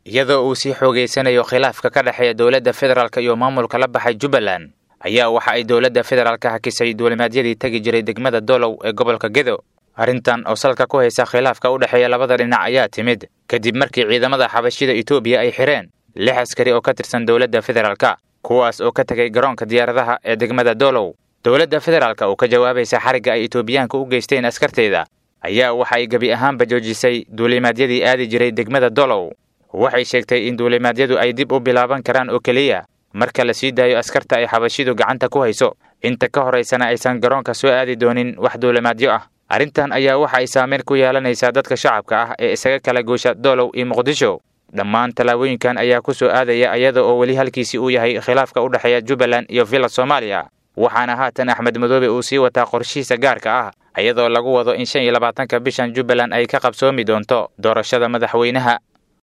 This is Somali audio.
iyadoo uu sii xoogeysanayo khilaafka ka dhexeeya dowladda federaalk iyo maamulka la baxay jubbaland ayaa waxa ay dowladda federaalka hakisay duulimaadyadii tegi jiray degmada dolow ee gobolka gedo arrintan oo salka ku haysa khilaafka u dhexeeya labada dhinac ayaa timid kadib markii ciidamada xabashida etoobiya ay xidheen lix askari oo ka tirsan dowladda federaalka kuwaas oo ka tegay garoonka diyaaradaha ee degmada dolow dowladda federaalka oo ka jawaabaysa xarigga ay etoobiyaanka u geysteen askarteeda ayaa waxa ay gebi ahaanba joojisay duulimaadyadii aadi jiray degmada dolow waxay sheegtay in duulimaadyadu ay dib u bilaaban karaan oo keliya marka la sii daayo askarta ay xabashidu gacanta ku hayso inta ka horaysana aysan garoonka soo aadi doonin wax duulimaadyo ah arrintan ayaa waxa ay saameyn ku yeelanaysaa dadka shacabka ah ee isaga kala goosha dolow iyo muqdisho dhammaan tallaabooyinkan ayaa ku soo aadaya iyada oo weli halkiisii uu yahay khilaafka u dhexeeya jubbaland iyo villa soomaaliya waxaana haatan axmed madoobe uu sii wataa qorshihiisa gaarka ah iyadoo lagu wado in shan iyo labaatanka bishan jubbaland ay ka qabsoomi doonto doorashada madaxweynaha